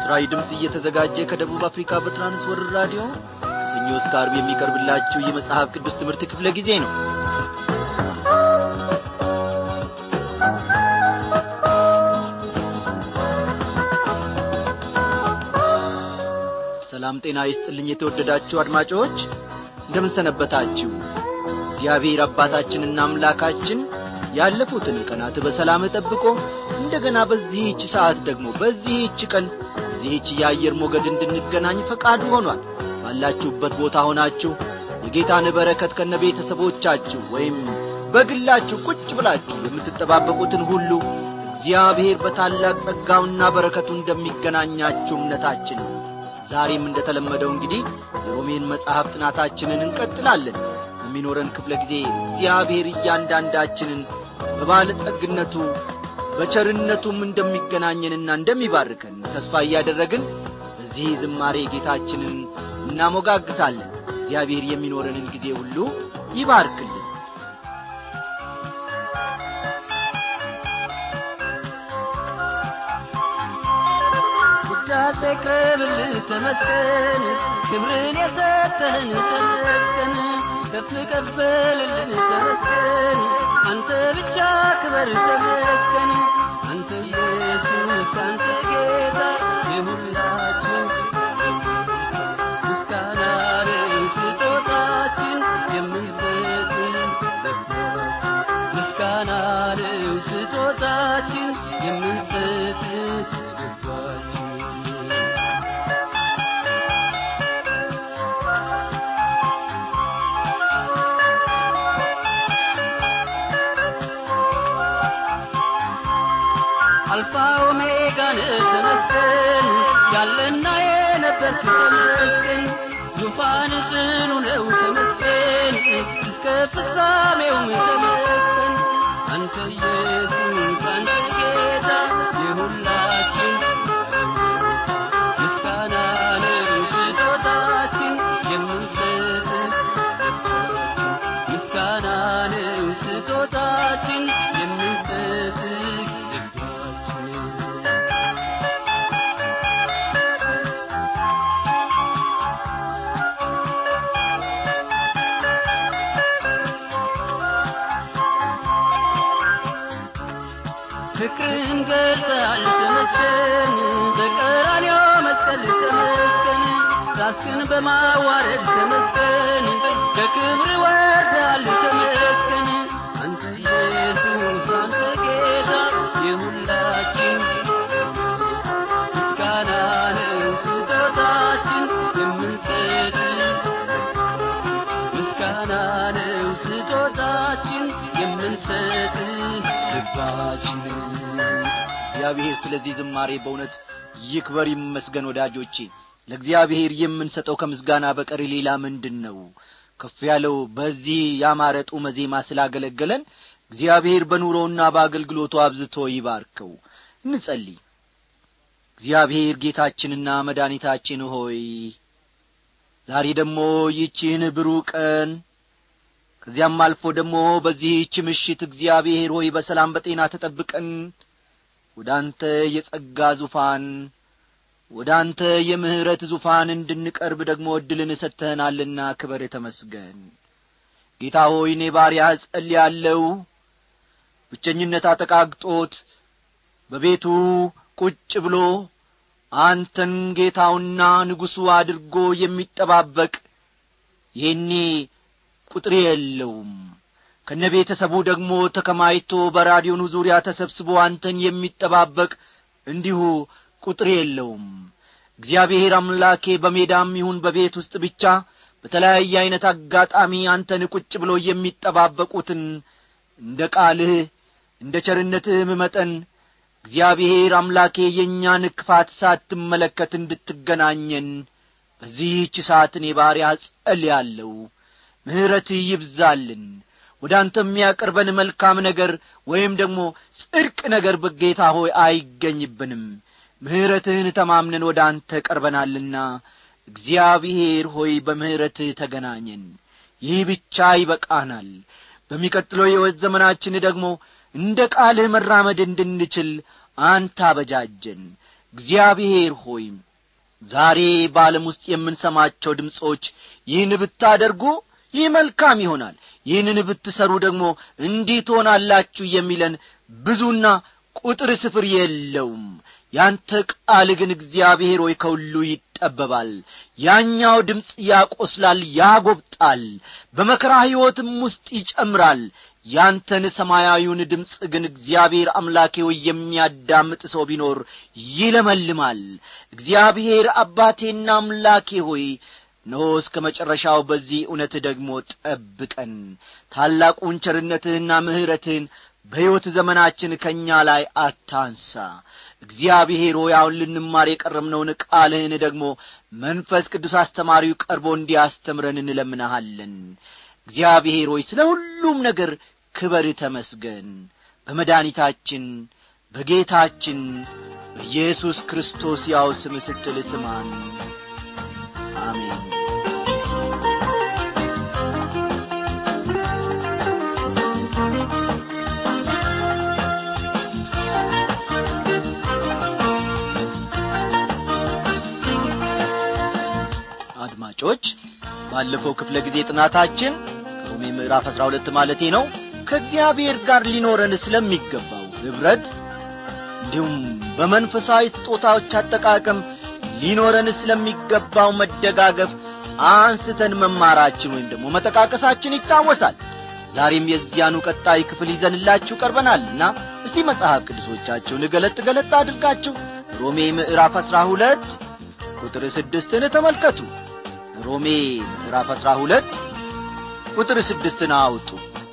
ለምስራዊ ድምፅ እየተዘጋጀ ከደቡብ አፍሪካ በትራንስወርር ራዲዮ ከሰኞ እስከ አርብ የሚቀርብላችሁ የመጽሐፍ ቅዱስ ትምህርት ክፍለ ጊዜ ነው ሰላም ጤና ይስጥልኝ የተወደዳችሁ አድማጮች እንደምንሰነበታችሁ እግዚአብሔር አባታችንና አምላካችን ያለፉትን ቀናት በሰላም ጠብቆ እንደገና በዚህች ሰዓት ደግሞ በዚህች ቀን በዚህች የአየር ሞገድ እንድንገናኝ ፈቃዱ ሆኗል ባላችሁበት ቦታ ሆናችሁ የጌታን በረከት ከነ ቤተሰቦቻችሁ ወይም በግላችሁ ቁጭ ብላችሁ የምትጠባበቁትን ሁሉ እግዚአብሔር በታላቅ ጸጋውና በረከቱ እንደሚገናኛችሁ እምነታችን ነው ዛሬም እንደተለመደው እንግዲህ የሮሜን መጽሐፍ ጥናታችንን እንቀጥላለን በሚኖረን ክፍለ ጊዜ እግዚአብሔር እያንዳንዳችንን በባለጠግነቱ በቸርነቱም እንደሚገናኘንና እንደሚባርከን ተስፋ እያደረግን በዚህ ዝማሬ ጌታችንን እናሞጋግሳለን እግዚአብሔር የሚኖረንን ጊዜ ሁሉ ይባርክልን ውዳሴ ቅረብልህ ተመስገን ክብርን የሰጠህን ተመስገን ከፍ ቀበልልን ተመስገን አንተ ብቻ ክበር ተመስገን አንተ ኢየሱስ አንተ ጌታ የሁላችን ምስጋና ነው ስጦታችን የምንሰጥ ምስጋና ነው ስጦታችን የምንሰጥ ልባችን አልፋ ኦሜጋ ነህ ተመስገን ያለና የነበር ተመስገን ዙፋን ጽኑ ነው ተመስገን እስከ ፍጻሜውም ተመስገን አንተ ኢየሱስ አንተ ጌታ የሁላችን ምስጋና ነው ስጦታችን የምንሰጥ ምስጋና ነው ስጦታችን የምንሰጥ ልባችን ፍቅርን ገልጸሃል ተመስገን በቀራንዮ መስቀል ተመስገን ራስህን በማዋረድ ተመስገን ከክብር ወርዳል ተመስገን አንተ ኢየሱስ አንተ ጌታ የሁላችን ምስጋና ነው ስጦታችን የምንሰጥ ምስጋና ነው ስጦታችን የምንሰጥ ልባችን እግዚአብሔር ስለዚህ ዝማሬ በእውነት ይክበር ይመስገን ወዳጆቼ ለእግዚአብሔር የምንሰጠው ከምስጋና በቀር ሌላ ምንድን ነው ከፍ ያለው በዚህ ያማረ ጡመ ዜማ ስላገለገለን እግዚአብሔር በኑሮውና በአገልግሎቱ አብዝቶ ይባርከው እንጸልይ እግዚአብሔር ጌታችንና መድኃኒታችን ሆይ ዛሬ ደግሞ ይቺህን ብሩህ ቀን ከዚያም አልፎ ደግሞ በዚህች ምሽት እግዚአብሔር ሆይ በሰላም በጤና ተጠብቀን ወደ አንተ የጸጋ ዙፋን ወደ አንተ የምሕረት ዙፋን እንድንቀርብ ደግሞ ዕድልን እሰጥተህናልና ክበር ተመስገን ጌታ ሆይ እኔ ባሪያህ ጸልያለሁ ብቸኝነት አጠቃግጦት በቤቱ ቁጭ ብሎ አንተን ጌታውና ንጉሡ አድርጎ የሚጠባበቅ ይህኔ ቁጥር የለውም ከነ ቤተሰቡ ደግሞ ተከማይቶ በራዲዮኑ ዙሪያ ተሰብስቦ አንተን የሚጠባበቅ እንዲሁ ቁጥር የለውም እግዚአብሔር አምላኬ በሜዳም ይሁን በቤት ውስጥ ብቻ በተለያየ ዐይነት አጋጣሚ አንተን ቁጭ ብሎ የሚጠባበቁትን እንደ ቃልህ እንደ ቸርነትህም መጠን እግዚአብሔር አምላኬ የእኛን ክፋት ሳትመለከት እንድትገናኘን በዚህች ሰዓት እኔ ባሪያ ጸልያለሁ ምሕረትህ ይብዛልን ወደ አንተ የሚያቀርበን መልካም ነገር ወይም ደግሞ ጽድቅ ነገር በጌታ ሆይ አይገኝብንም ምሕረትህን ተማምነን ወደ አንተ ቀርበናልና እግዚአብሔር ሆይ በምሕረትህ ተገናኘን ይህ ብቻ ይበቃናል በሚቀጥለው የሕይወት ዘመናችን ደግሞ እንደ ቃልህ መራመድ እንድንችል አንተ አበጃጀን እግዚአብሔር ሆይ ዛሬ በዓለም ውስጥ የምንሰማቸው ድምፆች ይህን ብታደርጉ ይህ መልካም ይሆናል ይህንን ብትሰሩ ደግሞ እንዲህ ትሆናላችሁ የሚለን ብዙና ቁጥር ስፍር የለውም ያንተ ቃል ግን እግዚአብሔር ሆይ ከሁሉ ይጠበባል ያኛው ድምፅ ያቆስላል ያጐብጣል በመከራ ሕይወትም ውስጥ ይጨምራል ያንተን ሰማያዊውን ድምፅ ግን እግዚአብሔር አምላኬ ሆይ የሚያዳምጥ ሰው ቢኖር ይለመልማል እግዚአብሔር አባቴና አምላኬ ሆይ እነሆ እስከ መጨረሻው በዚህ እውነት ደግሞ ጠብቀን ታላቁን ቸርነትህና ምሕረትህን በሕይወት ዘመናችን ከእኛ ላይ አታንሳ እግዚአብሔር ሆይ አሁን ልንማር የቀረምነውን ቃልህን ደግሞ መንፈስ ቅዱስ አስተማሪው ቀርቦ እንዲያስተምረን እንለምናሃለን እግዚአብሔር ሆይ ስለ ሁሉም ነገር ክበር ተመስገን በመድኃኒታችን በጌታችን በኢየሱስ ክርስቶስ ያው ስም ስትል ስማን አሜን አድማጮች ባለፈው ክፍለ ጊዜ ጥናታችን ከሮሜ ምዕራፍ አሥራ ሁለት ማለቴ ነው ከእግዚአብሔር ጋር ሊኖረን ስለሚገባው ኅብረት እንዲሁም በመንፈሳዊ ስጦታዎች አጠቃቀም ሊኖረን ስለሚገባው መደጋገፍ አንስተን መማራችን ወይም ደግሞ መጠቃቀሳችን ይታወሳል ዛሬም የዚያኑ ቀጣይ ክፍል ይዘንላችሁ ቀርበናልና እስቲ መጽሐፍ ቅዱሶቻችሁን ገለጥ ገለጥ አድርጋችሁ ሮሜ ምዕራፍ አሥራ ሁለት ቁጥር ስድስትን ተመልከቱ ሮሜ ምዕራፍ አሥራ ሁለት ቁጥር ስድስትን አውጡ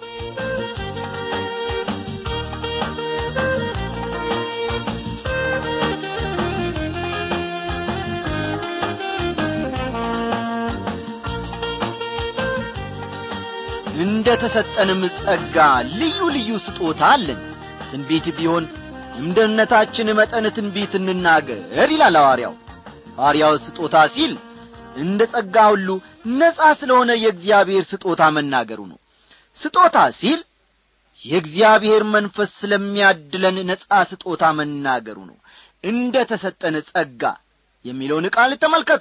እንደ ተሰጠንም ጸጋ ልዩ ልዩ ስጦታ አለን ትንቢት ቢሆን እንደ እምነታችን መጠን ትንቢት እንናገር ይላል ሐዋርያው ሐዋርያው ስጦታ ሲል እንደ ጸጋ ሁሉ ነጻ ስለሆነ የእግዚአብሔር ስጦታ መናገሩ ነው ስጦታ ሲል የእግዚአብሔር መንፈስ ስለሚያድለን ነጻ ስጦታ መናገሩ ነው እንደ ተሰጠን ጸጋ የሚለውን ቃል ተመልከቱ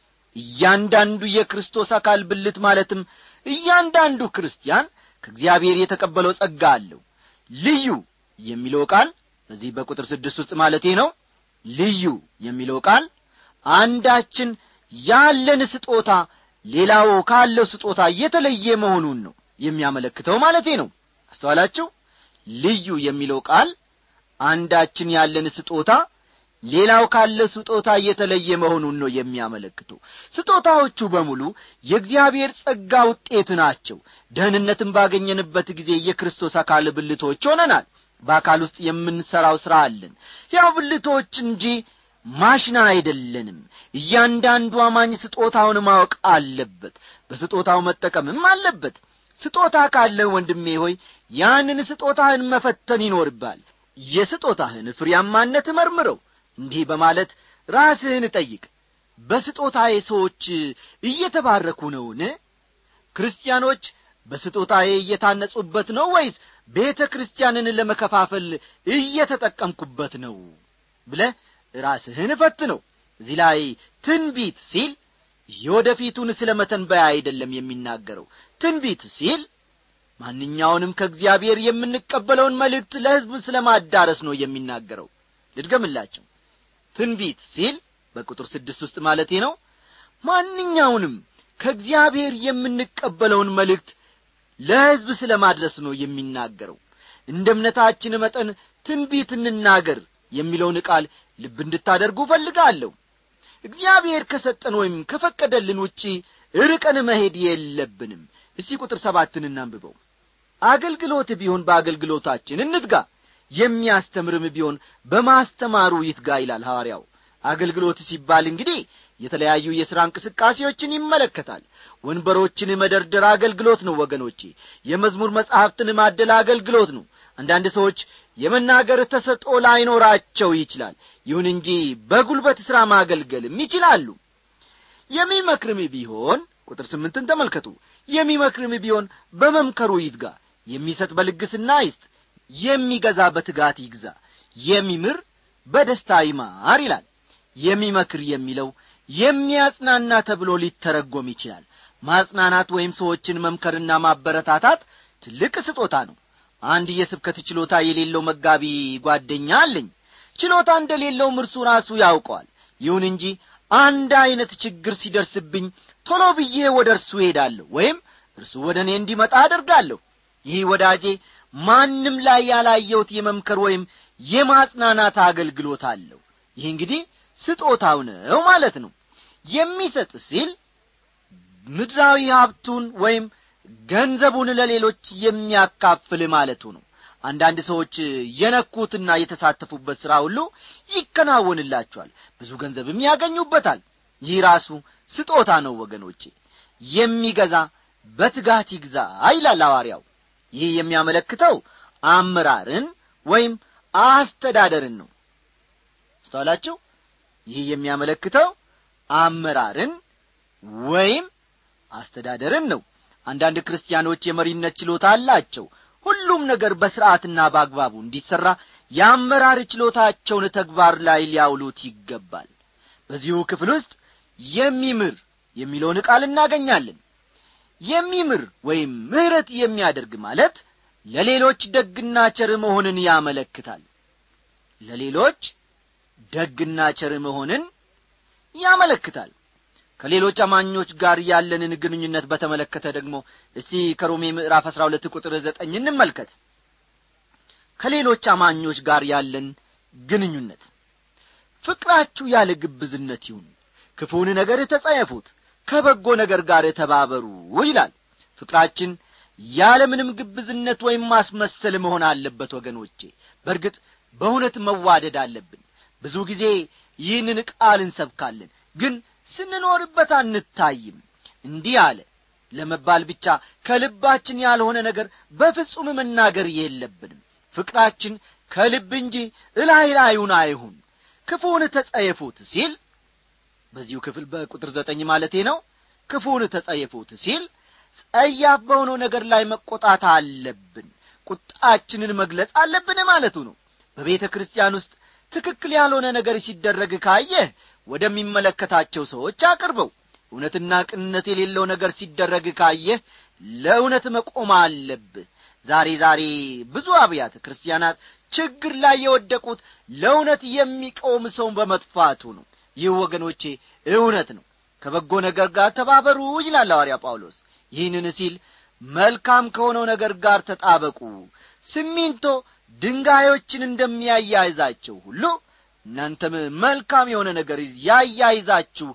እያንዳንዱ የክርስቶስ አካል ብልት ማለትም እያንዳንዱ ክርስቲያን ከእግዚአብሔር የተቀበለው ጸጋ አለው ልዩ የሚለው ቃል በዚህ በቁጥር ስድስት ውስጥ ማለቴ ነው ልዩ የሚለው ቃል አንዳችን ያለን ስጦታ ሌላው ካለው ስጦታ የተለየ መሆኑን ነው የሚያመለክተው ማለቴ ነው አስተዋላችሁ ልዩ የሚለው ቃል አንዳችን ያለን ስጦታ ሌላው ካለ ስጦታ የተለየ መሆኑን ነው የሚያመለክተው ስጦታዎቹ በሙሉ የእግዚአብሔር ጸጋ ውጤት ናቸው ደህንነትን ባገኘንበት ጊዜ የክርስቶስ አካል ብልቶች ሆነናል በአካል ውስጥ የምንሠራው ሥራ አለን ያው ብልቶች እንጂ ማሽና አይደለንም እያንዳንዱ አማኝ ስጦታውን ማወቅ አለበት በስጦታው መጠቀምም አለበት ስጦታ ካለህ ወንድሜ ሆይ ያንን ስጦታህን መፈተን ይኖርባል የስጦታህን ፍሬያማነት መርምረው እንዲህ በማለት ራስህን ጠይቅ በስጦታዬ ሰዎች እየተባረኩ ነውን ክርስቲያኖች በስጦታዬ እየታነጹበት ነው ወይስ ቤተ ክርስቲያንን ለመከፋፈል እየተጠቀምኩበት ነው ብለ ራስህን ፈት ነው እዚህ ላይ ትንቢት ሲል የወደፊቱን ስለ መተንበያ አይደለም የሚናገረው ትንቢት ሲል ማንኛውንም ከእግዚአብሔር የምንቀበለውን መልእክት ለሕዝብ ስለ ማዳረስ ነው የሚናገረው ልድገምላቸው ትንቢት ሲል በቁጥር ስድስት ውስጥ ማለቴ ነው ማንኛውንም ከእግዚአብሔር የምንቀበለውን መልእክት ለሕዝብ ስለ ማድረስ ነው የሚናገረው እንደ እምነታችን መጠን ትንቢት እንናገር የሚለውን ቃል ልብ እንድታደርጉ እፈልጋለሁ እግዚአብሔር ከሰጠን ወይም ከፈቀደልን ውጪ ርቀን መሄድ የለብንም እስቲ ቁጥር ሰባትን እናንብበው አገልግሎት ቢሆን በአገልግሎታችን እንትጋ የሚያስተምርም ቢሆን በማስተማሩ ይትጋ ይላል ሐዋርያው አገልግሎት ሲባል እንግዲህ የተለያዩ የሥራ እንቅስቃሴዎችን ይመለከታል ወንበሮችን መደርደር አገልግሎት ነው ወገኖቼ የመዝሙር መጻሕፍትን ማደል አገልግሎት ነው አንዳንድ ሰዎች የመናገር ተሰጦ ላይኖራቸው ይችላል ይሁን እንጂ በጉልበት ሥራ ማገልገልም ይችላሉ የሚመክርም ቢሆን ቁጥር ስምንትን ተመልከቱ የሚመክርም ቢሆን በመምከሩ ይትጋ የሚሰጥ በልግስና ይስጥ የሚገዛ በትጋት ይግዛ የሚምር በደስታ ይማር ይላል የሚመክር የሚለው የሚያጽናና ተብሎ ሊተረጎም ይችላል ማጽናናት ወይም ሰዎችን መምከርና ማበረታታት ትልቅ ስጦታ ነው አንድ የስብከት ችሎታ የሌለው መጋቢ ጓደኛ አለኝ ችሎታ እንደሌለውም እርሱ ራሱ ያውቀዋል ይሁን እንጂ አንድ ዐይነት ችግር ሲደርስብኝ ቶሎ ብዬ ወደ እርሱ ሄዳለሁ ወይም እርሱ ወደ እኔ እንዲመጣ አደርጋለሁ ይህ ወዳጄ ማንም ላይ ያላየሁት የመምከር ወይም የማጽናናት አገልግሎት አለው ይህ እንግዲህ ስጦታው ነው ማለት ነው የሚሰጥ ሲል ምድራዊ ሀብቱን ወይም ገንዘቡን ለሌሎች የሚያካፍል ማለቱ ነው አንዳንድ ሰዎች የነኩትና የተሳተፉበት ሥራ ሁሉ ይከናወንላቸዋል ብዙ ገንዘብም ያገኙበታል ይህ ራሱ ስጦታ ነው ወገኖቼ የሚገዛ በትጋት ይግዛ ይላል ሐዋርያው ይህ የሚያመለክተው አመራርን ወይም አስተዳደርን ነው አስተዋላችሁ ይህ የሚያመለክተው አመራርን ወይም አስተዳደርን ነው አንዳንድ ክርስቲያኖች የመሪነት ችሎታ አላቸው ሁሉም ነገር በሥርዓትና በአግባቡ እንዲሠራ የአመራር ችሎታቸውን ተግባር ላይ ሊያውሉት ይገባል በዚሁ ክፍል ውስጥ የሚምር የሚለውን ቃል እናገኛለን የሚምር ወይም ምሕረት የሚያደርግ ማለት ለሌሎች ደግና ቸር መሆንን ያመለክታል ለሌሎች ደግና ቸር መሆንን ያመለክታል ከሌሎች አማኞች ጋር ያለንን ግንኙነት በተመለከተ ደግሞ እስቲ ከሮሜ ምዕራፍ አሥራ ሁለት ቁጥር ዘጠኝ እንመልከት ከሌሎች አማኞች ጋር ያለን ግንኙነት ፍቅራችሁ ያለ ግብዝነት ይሁን ክፉውን ነገር ተጸየፉት ከበጎ ነገር ጋር ተባበሩ ይላል ፍቅራችን ያለ ምንም ግብዝነት ወይም ማስመሰል መሆን አለበት ወገኖቼ በእርግጥ በእውነት መዋደድ አለብን ብዙ ጊዜ ይህንን ቃል እንሰብካለን ግን ስንኖርበት አንታይም እንዲህ አለ ለመባል ብቻ ከልባችን ያልሆነ ነገር በፍጹም መናገር የለብንም ፍቅራችን ከልብ እንጂ እላይ ላዩን አይሁን ክፉውን ተጸየፉት ሲል በዚሁ ክፍል በቁጥር ዘጠኝ ማለቴ ነው ክፉውን ተጸየፉት ሲል ጸያፍ በሆነው ነገር ላይ መቆጣት አለብን ቁጣችንን መግለጽ አለብን ማለቱ ነው በቤተ ክርስቲያን ውስጥ ትክክል ያልሆነ ነገር ሲደረግ ካየህ ወደሚመለከታቸው ሰዎች አቅርበው እውነትና ቅንነት የሌለው ነገር ሲደረግ ካየህ ለእውነት መቆም አለብህ ዛሬ ዛሬ ብዙ አብያተ ክርስቲያናት ችግር ላይ የወደቁት ለእውነት የሚቆም ሰውን በመጥፋቱ ነው ይህ ወገኖቼ እውነት ነው ከበጎ ነገር ጋር ተባበሩ ይላል ሐዋርያ ጳውሎስ ይህንን ሲል መልካም ከሆነው ነገር ጋር ተጣበቁ ሲሚንቶ ድንጋዮችን እንደሚያያይዛቸው ሁሉ እናንተም መልካም የሆነ ነገር ያያይዛችሁ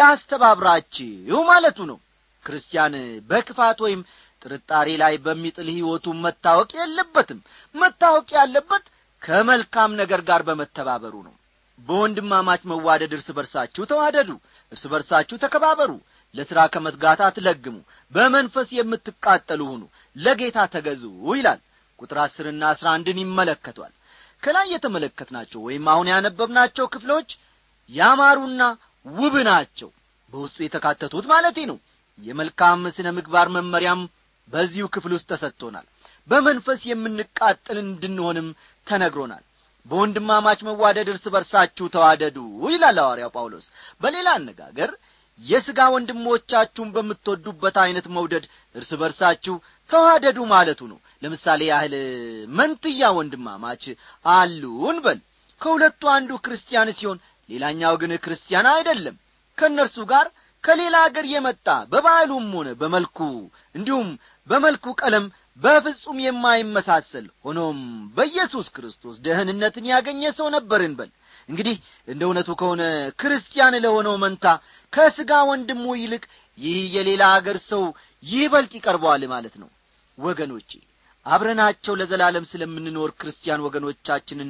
ያስተባብራችሁ ማለቱ ነው ክርስቲያን በክፋት ወይም ጥርጣሬ ላይ በሚጥል ሕይወቱ መታወቅ የለበትም መታወቅ ያለበት ከመልካም ነገር ጋር በመተባበሩ ነው በወንድማማች መዋደድ እርስ በርሳችሁ ተዋደዱ እርስ በርሳችሁ ተከባበሩ ለሥራ ከመትጋት አትለግሙ በመንፈስ የምትቃጠሉ ሁኑ ለጌታ ተገዙ ይላል ቁጥር አስርና አስራ አንድን ይመለከቷል ከላይ የተመለከትናቸው ወይም አሁን ያነበብናቸው ክፍሎች ያማሩና ውብ ናቸው በውስጡ የተካተቱት ማለቴ ነው የመልካም ስነ ምግባር መመሪያም በዚሁ ክፍል ውስጥ ተሰጥቶናል በመንፈስ የምንቃጠል እንድንሆንም ተነግሮናል በወንድማማች መዋደድ እርስ በርሳችሁ ተዋደዱ ይላል ሐዋርያው ጳውሎስ በሌላ አነጋገር የሥጋ ወንድሞቻችሁን በምትወዱበት ዐይነት መውደድ እርስ በርሳችሁ ተዋደዱ ማለቱ ነው ለምሳሌ ያህል መንትያ ወንድማማች አሉን በል ከሁለቱ አንዱ ክርስቲያን ሲሆን ሌላኛው ግን ክርስቲያን አይደለም ከእነርሱ ጋር ከሌላ አገር የመጣ በባህሉም ሆነ በመልኩ እንዲሁም በመልኩ ቀለም በፍጹም የማይመሳሰል ሆኖም በኢየሱስ ክርስቶስ ደህንነትን ያገኘ ሰው ነበርን በል እንግዲህ እንደ እውነቱ ከሆነ ክርስቲያን ለሆነው መንታ ከሥጋ ወንድሙ ይልቅ ይህ የሌላ አገር ሰው ይበልጥ ይቀርበዋል ማለት ነው ወገኖቼ አብረናቸው ለዘላለም ስለምንኖር ክርስቲያን ወገኖቻችንን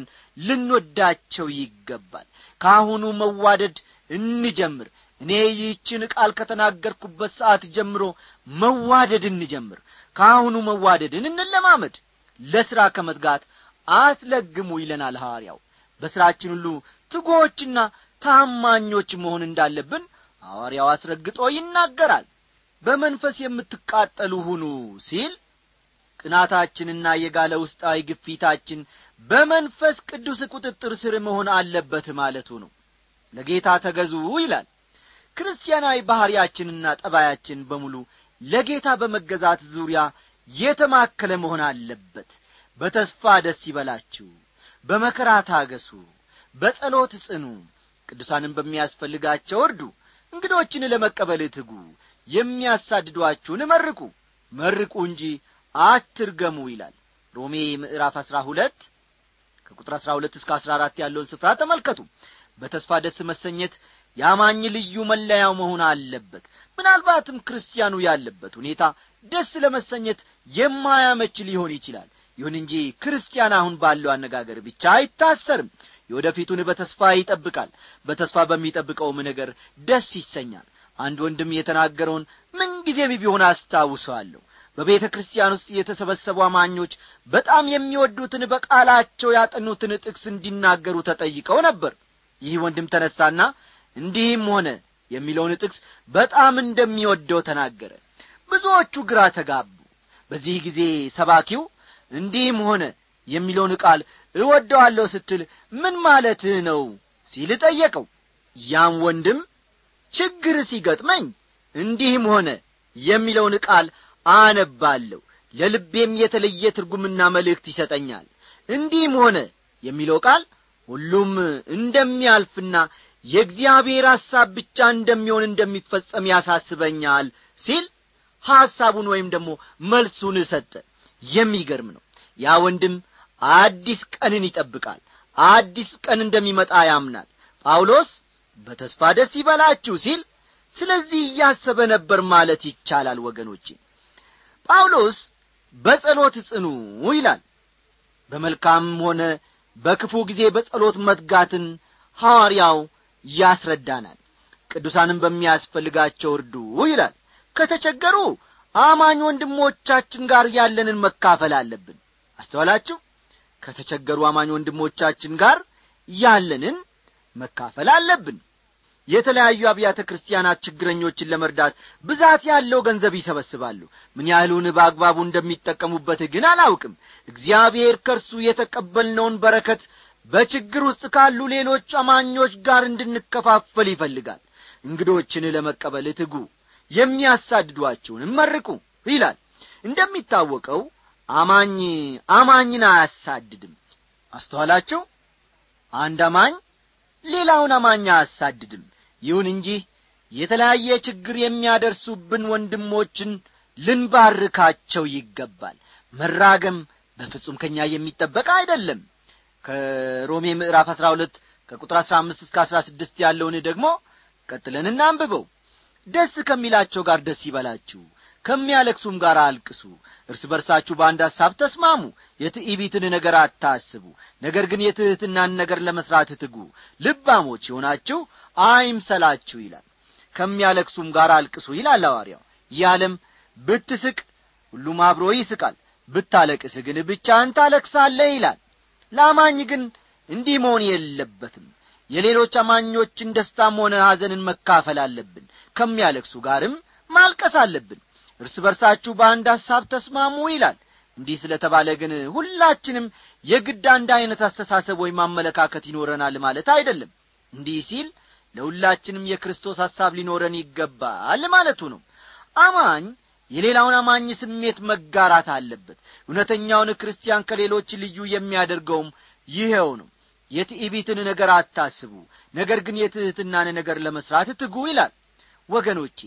ልንወዳቸው ይገባል ከአሁኑ መዋደድ እንጀምር እኔ ይህችን ቃል ከተናገርኩበት ሰዓት ጀምሮ መዋደድ እንጀምር ከአሁኑ መዋደድን እንለማመድ ለሥራ ከመትጋት አትለግሙ ይለናል ሐዋርያው በሥራችን ሁሉ ትጎዎችና ታማኞች መሆን እንዳለብን ሐዋርያው አስረግጦ ይናገራል በመንፈስ የምትቃጠሉ ሁኑ ሲል ቅናታችንና የጋለ ውስጣዊ ግፊታችን በመንፈስ ቅዱስ ቁጥጥር ስር መሆን አለበት ማለቱ ነው ለጌታ ተገዙ ይላል ክርስቲያናዊ ባሕርያችንና ጠባያችን በሙሉ ለጌታ በመገዛት ዙሪያ የተማከለ መሆን አለበት በተስፋ ደስ ይበላችሁ በመከራ ታገሱ በጸሎት ጽኑ ቅዱሳንን በሚያስፈልጋቸው እርዱ እንግዶችን ለመቀበል ትጉ የሚያሳድዷችሁን መርቁ መርቁ እንጂ አትርገሙ ይላል ሮሜ ምዕራፍ አሥራ ሁለት ከቁጥር አሥራ ሁለት እስከ አሥራ አራት ያለውን ስፍራ ተመልከቱ በተስፋ ደስ መሰኘት የአማኝ ልዩ መለያው መሆን አለበት ምናልባትም ክርስቲያኑ ያለበት ሁኔታ ደስ ለመሰኘት የማያመች ሊሆን ይችላል ይሁን እንጂ ክርስቲያን አሁን ባለው አነጋገር ብቻ አይታሰርም የወደፊቱን በተስፋ ይጠብቃል በተስፋ በሚጠብቀውም ነገር ደስ ይሰኛል አንድ ወንድም የተናገረውን ምንጊዜም ቢሆን አስታውሰዋለሁ በቤተ ክርስቲያን ውስጥ የተሰበሰቡ አማኞች በጣም የሚወዱትን በቃላቸው ያጠኑትን ጥቅስ እንዲናገሩ ተጠይቀው ነበር ይህ ወንድም ተነሳና እንዲህም ሆነ የሚለውን ጥቅስ በጣም እንደሚወደው ተናገረ ብዙዎቹ ግራ ተጋቡ በዚህ ጊዜ ሰባኪው እንዲህም ሆነ የሚለውን ቃል እወደዋለሁ ስትል ምን ማለትህ ነው ሲል ጠየቀው ያም ወንድም ችግር ሲገጥመኝ እንዲህም ሆነ የሚለውን ቃል አነባለሁ ለልቤም የተለየ ትርጉምና መልእክት ይሰጠኛል እንዲህም ሆነ የሚለው ቃል ሁሉም እንደሚያልፍና የእግዚአብሔር ሐሳብ ብቻ እንደሚሆን እንደሚፈጸም ያሳስበኛል ሲል ሐሳቡን ወይም ደግሞ መልሱን ሰጠ የሚገርም ነው ያ ወንድም አዲስ ቀንን ይጠብቃል አዲስ ቀን እንደሚመጣ ያምናል ጳውሎስ በተስፋ ደስ ይበላችሁ ሲል ስለዚህ እያሰበ ነበር ማለት ይቻላል ወገኖቼ ጳውሎስ በጸሎት ጽኑ ይላል በመልካምም ሆነ በክፉ ጊዜ በጸሎት መትጋትን ሐዋርያው ያስረዳናል ቅዱሳንም በሚያስፈልጋቸው እርዱ ይላል ከተቸገሩ አማኝ ወንድሞቻችን ጋር ያለንን መካፈል አለብን አስተዋላችሁ ከተቸገሩ አማኝ ወንድሞቻችን ጋር ያለንን መካፈል አለብን የተለያዩ አብያተ ክርስቲያናት ችግረኞችን ለመርዳት ብዛት ያለው ገንዘብ ይሰበስባሉ ምን ያህሉን በአግባቡ እንደሚጠቀሙበት ግን አላውቅም እግዚአብሔር ከእርሱ የተቀበልነውን በረከት በችግር ውስጥ ካሉ ሌሎች አማኞች ጋር እንድንከፋፈል ይፈልጋል እንግዶችን ለመቀበል ትጉ የሚያሳድዷቸውንም መርቁ ይላል እንደሚታወቀው አማኝ አማኝን አያሳድድም አስተዋላችሁ አንድ አማኝ ሌላውን አማኝ አያሳድድም ይሁን እንጂ የተለያየ ችግር የሚያደርሱብን ወንድሞችን ልንባርካቸው ይገባል መራገም በፍጹም ከኛ የሚጠበቅ አይደለም ከሮሜ ምዕራፍ አሥራ ሁለት ከቁጥር አሥራ አምስት እስከ አሥራ ስድስት ያለውን ደግሞ ቀጥለን እናንብበው ደስ ከሚላቸው ጋር ደስ ይበላችሁ ከሚያለቅሱም ጋር አልቅሱ እርስ በርሳችሁ በአንድ ሐሳብ ተስማሙ የትዕቢትን ነገር አታስቡ ነገር ግን የትሕትናን ነገር ለመሥራት ትጉ ልባሞች የሆናችሁ አይምሰላችሁ ይላል ከሚያለቅሱም ጋር አልቅሱ ይላል አዋርያው ይህ ዓለም ብትስቅ ሁሉም አብሮ ይስቃል ብታለቅስ ግን ብቻህን ታለቅሳለህ ይላል ለአማኝ ግን እንዲህ መሆን የለበትም የሌሎች አማኞችን ደስታም ሆነ ሐዘንን መካፈል አለብን ከሚያለቅሱ ጋርም ማልቀስ አለብን እርስ በርሳችሁ በአንድ ሐሳብ ተስማሙ ይላል እንዲህ ስለ ተባለ ግን ሁላችንም የግድ አንድ ዐይነት አስተሳሰብ ወይም አመለካከት ይኖረናል ማለት አይደለም እንዲህ ሲል ለሁላችንም የክርስቶስ ሐሳብ ሊኖረን ይገባል ማለቱ ነው አማኝ የሌላውን አማኝ ስሜት መጋራት አለበት እውነተኛውን ክርስቲያን ከሌሎች ልዩ የሚያደርገውም ይኸው ነው የትዕቢትን ነገር አታስቡ ነገር ግን የትሕትናን ነገር ለመሥራት ትጉ ይላል ወገኖቼ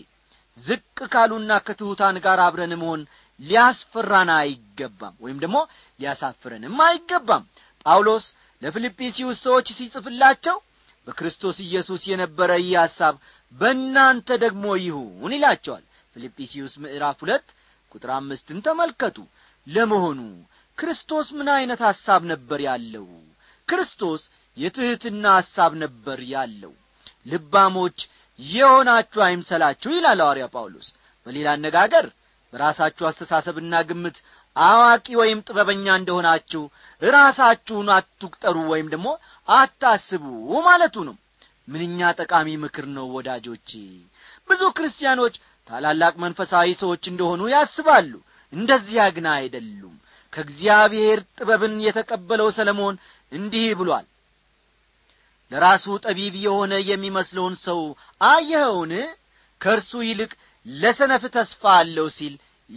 ዝቅ ካሉና ከትሑታን ጋር አብረን መሆን ሊያስፈራን አይገባም ወይም ደግሞ ሊያሳፍረንም አይገባም ጳውሎስ ለፊልጵስዩስ ሰዎች ሲጽፍላቸው በክርስቶስ ኢየሱስ የነበረ ይህ ሐሳብ በእናንተ ደግሞ ይሁን ይላቸዋል ፊልጵስዩስ ምዕራፍ ሁለት ቁጥር አምስትን ተመልከቱ ለመሆኑ ክርስቶስ ምን ዐይነት ሐሳብ ነበር ያለው ክርስቶስ የትሕትና ሐሳብ ነበር ያለው ልባሞች የሆናችሁ አይምሰላችሁ ይላል ሐዋርያ ጳውሎስ በሌላ አነጋገር በራሳችሁ አስተሳሰብና ግምት አዋቂ ወይም ጥበበኛ እንደሆናችሁ ራሳችሁን አትቁጠሩ ወይም ደግሞ አታስቡ ማለቱ ነው ምንኛ ጠቃሚ ምክር ነው ወዳጆቼ ብዙ ክርስቲያኖች ታላላቅ መንፈሳዊ ሰዎች እንደሆኑ ያስባሉ እንደዚያ ግን አይደሉም ከእግዚአብሔር ጥበብን የተቀበለው ሰለሞን እንዲህ ብሏል ለራሱ ጠቢብ የሆነ የሚመስለውን ሰው አየኸውን ከእርሱ ይልቅ ለሰነፍ ተስፋ አለው ሲል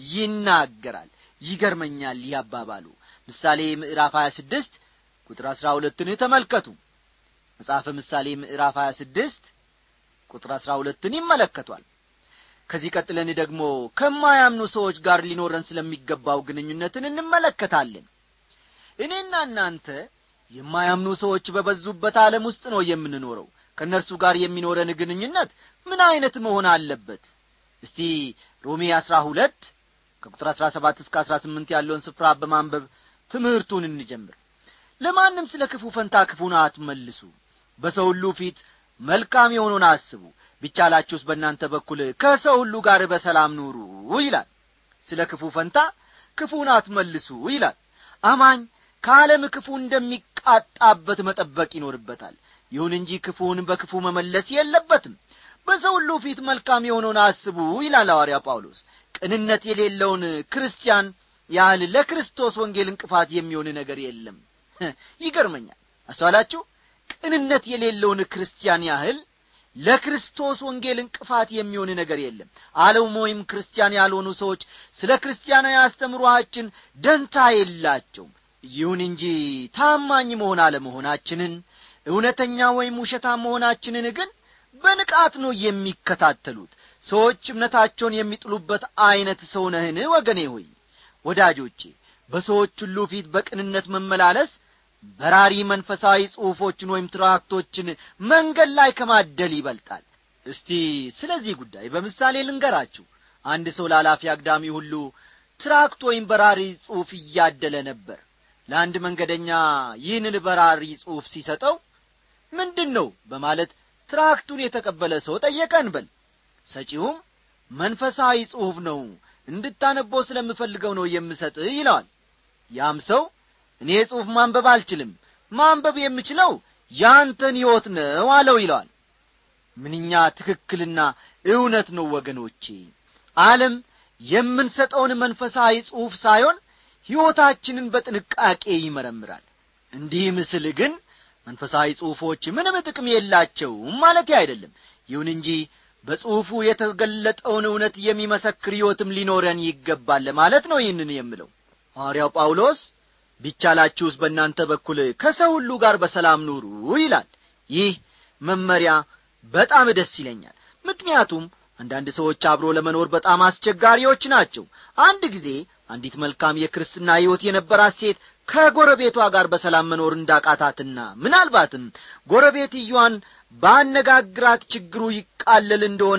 ይናገራል ይገርመኛል ያባባሉ ምሳሌ ምዕራፍ 26 ቁጥር 12ን ተመልከቱ መጽሐፈ ምሳሌ ምዕራፍ 26 ቁጥር 12ን ይመለከቷል ከዚህ ቀጥለን ደግሞ ከማያምኑ ሰዎች ጋር ሊኖረን ስለሚገባው ግንኙነትን እንመለከታለን እኔና እናንተ የማያምኑ ሰዎች በበዙበት ዓለም ውስጥ ነው የምንኖረው ከእነርሱ ጋር የሚኖረን ግንኙነት ምን ዐይነት መሆን አለበት እስቲ ሮሜ አሥራ ሁለት ከቁጥር አሥራ ሰባት እስከ አሥራ ስምንት ያለውን ስፍራ በማንበብ ትምህርቱን እንጀምር ለማንም ስለ ክፉ ፈንታ ክፉን አትመልሱ በሰው ሁሉ ፊት መልካም የሆነውን አስቡ ቢቻላችሁስ በእናንተ በኩል ከሰው ሁሉ ጋር በሰላም ኑሩ ይላል ስለ ክፉ ፈንታ ክፉን አትመልሱ ይላል አማኝ ከዓለም ክፉ እንደሚቃጣበት መጠበቅ ይኖርበታል ይሁን እንጂ ክፉውን በክፉ መመለስ የለበትም በሰው ሁሉ ፊት መልካም የሆነውን አስቡ ይላል ሐዋርያ ጳውሎስ ቅንነት የሌለውን ክርስቲያን ያህል ለክርስቶስ ወንጌል እንቅፋት የሚሆን ነገር የለም ይገርመኛል አስተዋላችሁ ቅንነት የሌለውን ክርስቲያን ያህል ለክርስቶስ ወንጌል እንቅፋት የሚሆን ነገር የለም ዓለም ወይም ክርስቲያን ያልሆኑ ሰዎች ስለ ክርስቲያናዊ አስተምሮአችን ደንታ የላቸውም ይሁን እንጂ ታማኝ መሆን አለመሆናችንን እውነተኛ ወይም ውሸታ መሆናችንን ግን በንቃት ነው የሚከታተሉት ሰዎች እምነታቸውን የሚጥሉበት ዐይነት ሰው ነህን ወገኔ ሆይ ወዳጆቼ በሰዎች ሁሉ ፊት በቅንነት መመላለስ በራሪ መንፈሳዊ ጽሑፎችን ወይም ትራክቶችን መንገድ ላይ ከማደል ይበልጣል እስቲ ስለዚህ ጉዳይ በምሳሌ ልንገራችሁ አንድ ሰው ላላፊ አግዳሚ ሁሉ ትራክት ወይም በራሪ ጽሑፍ እያደለ ነበር ለአንድ መንገደኛ ይህንን በራሪ ጽሑፍ ሲሰጠው ምንድን ነው በማለት ትራክቱን የተቀበለ ሰው ጠየቀን በል ሰጪውም መንፈሳዊ ጽሑፍ ነው እንድታነበው ስለምፈልገው ነው የምሰጥህ ይለዋል ያም ሰው እኔ ጽሑፍ ማንበብ አልችልም ማንበብ የምችለው ያንተን ሕይወት ነው አለው ይለዋል ምንኛ ትክክልና እውነት ነው ወገኖቼ ዓለም የምንሰጠውን መንፈሳዊ ጽሑፍ ሳይሆን ሕይወታችንን በጥንቃቄ ይመረምራል እንዲህ ምስል ግን መንፈሳዊ ጽሑፎች ምንም ጥቅም የላቸውም ማለት አይደለም ይሁን እንጂ በጽሑፉ የተገለጠውን እውነት የሚመሰክር ሕይወትም ሊኖረን ይገባል ለማለት ነው ይህንን የምለው ሐዋርያው ጳውሎስ ቢቻላችሁስ በእናንተ በኩል ከሰው ሁሉ ጋር በሰላም ኑሩ ይላል ይህ መመሪያ በጣም ደስ ይለኛል ምክንያቱም አንዳንድ ሰዎች አብሮ ለመኖር በጣም አስቸጋሪዎች ናቸው አንድ ጊዜ አንዲት መልካም የክርስትና ሕይወት የነበራት ሴት ከጎረቤቷ ጋር በሰላም መኖር እንዳቃታትና ምናልባትም ጎረቤትየዋን ባነጋግራት ችግሩ ይቃለል እንደሆነ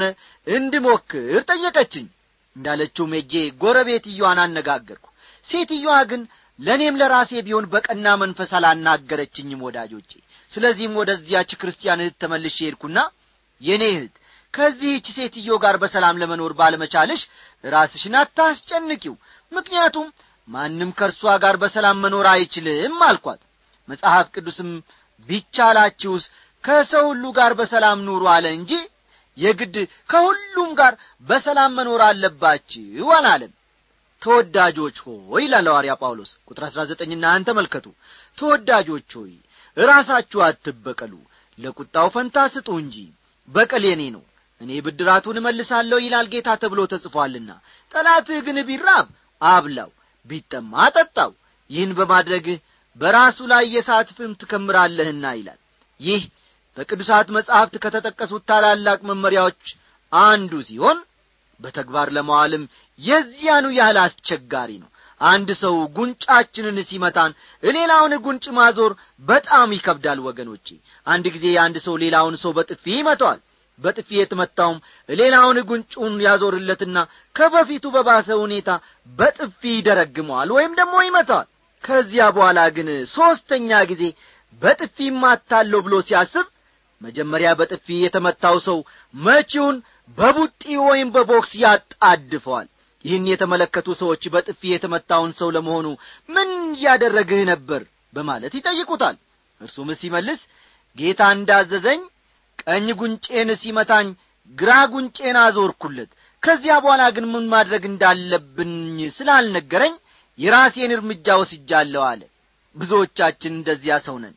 እንድሞክር ጠየቀችኝ እንዳለችው ሜጄ ጎረቤትየዋን አነጋገርኩ ሴትየዋ ግን ለእኔም ለራሴ ቢሆን በቀና መንፈስ አላናገረችኝም ወዳጆቼ ስለዚህም ወደዚያች ክርስቲያን እህት ተመልሼ ሄድኩና የእኔ እህት ከዚህች ሴትዮ ጋር በሰላም ለመኖር ባለመቻልሽ ራስሽን አታስጨንቂው ምክንያቱም ማንም ከእርሷ ጋር በሰላም መኖር አይችልም አልኳት መጽሐፍ ቅዱስም ቢቻላችሁስ ከሰው ሁሉ ጋር በሰላም ኑሩ አለ እንጂ የግድ ከሁሉም ጋር በሰላም መኖር አለባችሁ አላለም ተወዳጆች ሆይ ይላል ሐዋርያ ጳውሎስ ቁጥር አሥራ ዘጠኝና አንተ መልከቱ ተወዳጆች ሆይ ራሳችሁ አትበቀሉ ለቁጣው ፈንታ ስጡ እንጂ በቀል የኔ ነው እኔ ብድራቱን እመልሳለሁ ይላል ጌታ ተብሎ ተጽፏልና ጠላትህ ግን ቢራብ አብላው ቢጠማ አጠጣው ይህን በማድረግህ በራሱ ላይ የሳት ፍም ትከምራለህና ይላል ይህ በቅዱሳት መጻሕፍት ከተጠቀሱት ታላላቅ መመሪያዎች አንዱ ሲሆን በተግባር ለመዋልም የዚያኑ ያህል አስቸጋሪ ነው አንድ ሰው ጉንጫችንን ሲመታን ሌላውን ጉንጭ ማዞር በጣም ይከብዳል ወገኖቼ አንድ ጊዜ አንድ ሰው ሌላውን ሰው በጥፊ ይመተዋል በጥፊ የተመታውም ሌላውን ጉንጩን ያዞርለትና ከበፊቱ በባሰ ሁኔታ በጥፊ ይደረግመዋል ወይም ደግሞ ይመታዋል ከዚያ በኋላ ግን ሦስተኛ ጊዜ በጥፊ ማታለሁ ብሎ ሲያስብ መጀመሪያ በጥፊ የተመታው ሰው መቺውን በቡጢ ወይም በቦክስ ያጣድፈዋል ይህን የተመለከቱ ሰዎች በጥፊ የተመታውን ሰው ለመሆኑ ምን እያደረግህ ነበር በማለት ይጠይቁታል እርሱም ሲመልስ ጌታ እንዳዘዘኝ ቀኝ ጉንጬን ሲመታኝ ግራ ጉንጬን አዞርኩለት ከዚያ በኋላ ግን ምን ማድረግ እንዳለብኝ ስላልነገረኝ የራሴን እርምጃ ወስጃለሁ አለ ብዙዎቻችን እንደዚያ ሰው ነን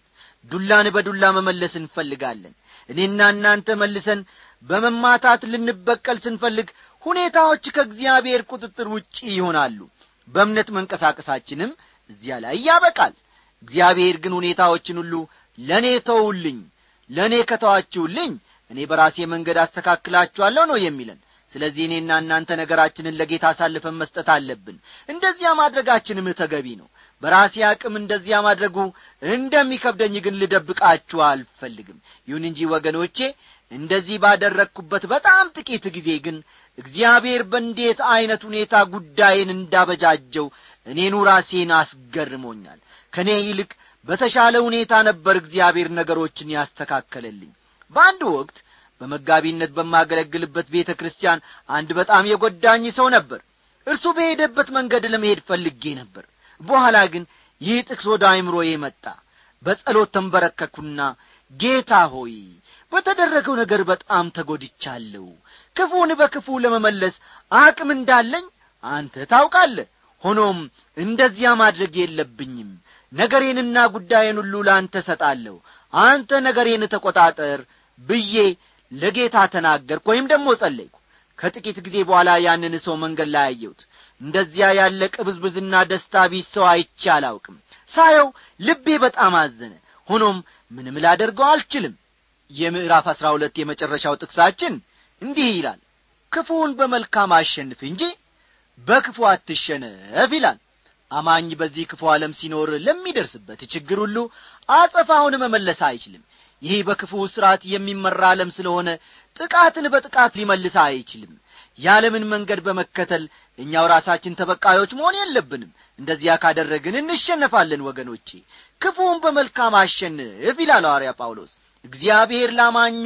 ዱላን በዱላ መመለስ እንፈልጋለን እኔና እናንተ መልሰን በመማታት ልንበቀል ስንፈልግ ሁኔታዎች ከእግዚአብሔር ቁጥጥር ውጪ ይሆናሉ በእምነት መንቀሳቀሳችንም እዚያ ላይ ያበቃል እግዚአብሔር ግን ሁኔታዎችን ሁሉ ለእኔ ተውልኝ ለእኔ ከተዋችሁልኝ እኔ በራሴ መንገድ አስተካክላችኋለሁ ነው የሚለን ስለዚህ እኔና እናንተ ነገራችንን ለጌታ አሳልፈን መስጠት አለብን እንደዚያ ማድረጋችንም ተገቢ ነው በራሴ አቅም እንደዚያ ማድረጉ እንደሚከብደኝ ግን ልደብቃችሁ አልፈልግም ይሁን እንጂ ወገኖቼ እንደዚህ ባደረግኩበት በጣም ጥቂት ጊዜ ግን እግዚአብሔር በእንዴት ዐይነት ሁኔታ ጉዳይን እንዳበጃጀው እኔኑ ራሴን አስገርሞኛል ከእኔ ይልቅ በተሻለ ሁኔታ ነበር እግዚአብሔር ነገሮችን ያስተካከለልኝ በአንድ ወቅት በመጋቢነት በማገለግልበት ቤተ ክርስቲያን አንድ በጣም የጐዳኝ ሰው ነበር እርሱ በሄደበት መንገድ ለመሄድ ፈልጌ ነበር በኋላ ግን ይህ ጥቅስ ወደ አይምሮዬ መጣ በጸሎት ተንበረከኩና ጌታ ሆይ በተደረገው ነገር በጣም ተጐድቻለሁ ክፉን በክፉ ለመመለስ አቅም እንዳለኝ አንተ ታውቃለህ ሆኖም እንደዚያ ማድረግ የለብኝም ነገሬንና ጉዳይን ሁሉ ለአንተ ሰጣለሁ አንተ ነገሬን ተቈጣጠር ብዬ ለጌታ ተናገርኩ ወይም ደግሞ ጸለይኩ ከጥቂት ጊዜ በኋላ ያንን ሰው መንገድ ላይ አየሁት እንደዚያ ያለ ቅብዝብዝና ደስታ ቢስ ሰው አይቼ አላውቅም ሳየው ልቤ በጣም አዘነ ሆኖም ምንም ላደርገው አልችልም የምዕራፍ አሥራ ሁለት የመጨረሻው ጥቅሳችን እንዲህ ይላል ክፉውን በመልካም አሸንፍ እንጂ በክፉ አትሸነፍ ይላል አማኝ በዚህ ክፉ ዓለም ሲኖር ለሚደርስበት ችግር ሁሉ አጸፋውን መመለስ አይችልም ይህ በክፉ ሥርዓት የሚመራ ዓለም ስለሆነ ጥቃትን በጥቃት ሊመልስ አይችልም የዓለምን መንገድ በመከተል እኛው ራሳችን ተበቃዮች መሆን የለብንም እንደዚያ ካደረግን እንሸነፋለን ወገኖቼ ክፉውን በመልካም አሸንፍ ይላል ሐዋርያ ጳውሎስ እግዚአብሔር ላማኙ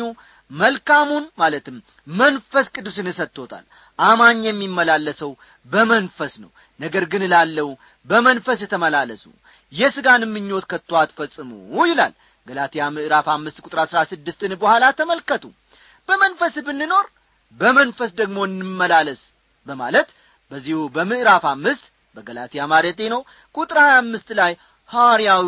መልካሙን ማለትም መንፈስ ቅዱስን ሰጥቶታል አማኝ የሚመላለሰው በመንፈስ ነው ነገር ግን ላለው በመንፈስ ተመላለሱ የሥጋን ምኞት ከቶ አትፈጽሙ ይላል ገላትያ ምዕራፍ አምስት ቁጥር አሥራ ስድስትን በኋላ ተመልከቱ በመንፈስ ብንኖር በመንፈስ ደግሞ እንመላለስ በማለት በዚሁ በምዕራፍ አምስት በገላትያ ማለቴ ነው ቁጥር ሀያ አምስት ላይ ሐዋርያው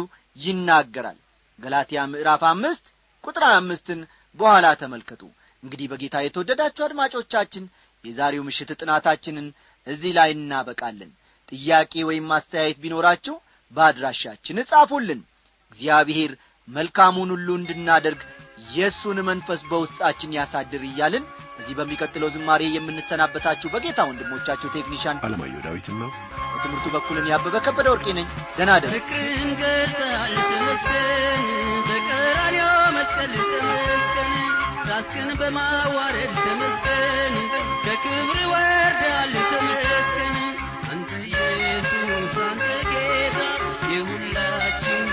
ይናገራል ገላትያ ምዕራፍ አምስት ቁጥር ሀያ አምስትን በኋላ ተመልከቱ እንግዲህ በጌታ የተወደዳችሁ አድማጮቻችን የዛሬው ምሽት ጥናታችንን እዚህ ላይ እናበቃለን ጥያቄ ወይም ማስተያየት ቢኖራችሁ በአድራሻችን እጻፉልን እግዚአብሔር መልካሙን ሁሉ እንድናደርግ የእሱን መንፈስ በውስጣችን ያሳድር እያልን በዚህ በሚቀጥለው ዝማሬ የምንሰናበታችሁ በጌታ ወንድሞቻችሁ ቴክኒሻን አለማየሁ ዳዊትና በትምህርቱ በኩልን ያበበ ከበደ ወርቄ ነኝ ደህና ደሩ ፍቅርን ገልጸሃል ተመስገን በቀራንዮ መስቀል ተመስገን ራስክን በማዋረድ ተመስገን ከክብር ወርዳል ተመስገን አንተ ኢየሱስ አንተ ጌታ የሁላችን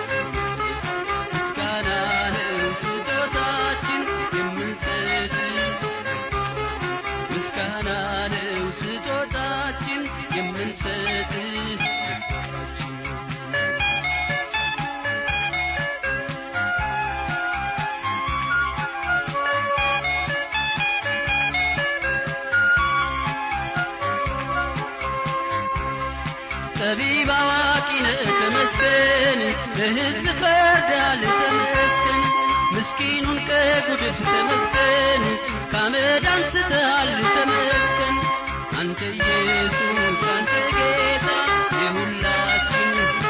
ምስጋና ነው ስጦታችን የምንሰጥ ምስጋና ነው ስጦታችን የምንሰጥ ጠቢብ አዋቂ ነህ ተመስገን ለሕዝብ ፈርዳል ተመስገን ምስኪኑን ከጉድፍ ተመስገን ከአመድ አንስተሃል ተመስገን አንተ ኢየሱስ አንተ ጌታ የሁላችን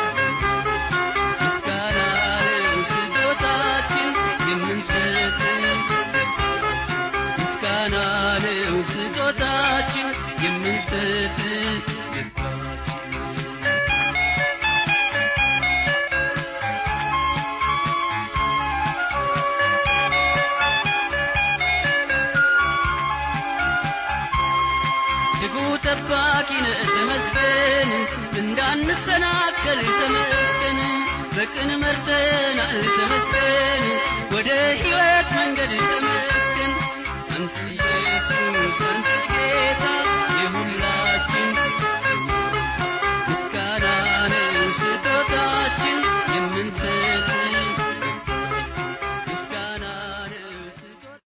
ምስጋና ነው ስጦታችን የምንሰጥ ምስጋና ነው ስጦታችን የምንሰጥ ትጉ ጠባቂ ነህ ተመስገን እንዳንሰናከል ተመስገን በቅን መርተናል ተመስገን ወደ ሕይወት መንገድ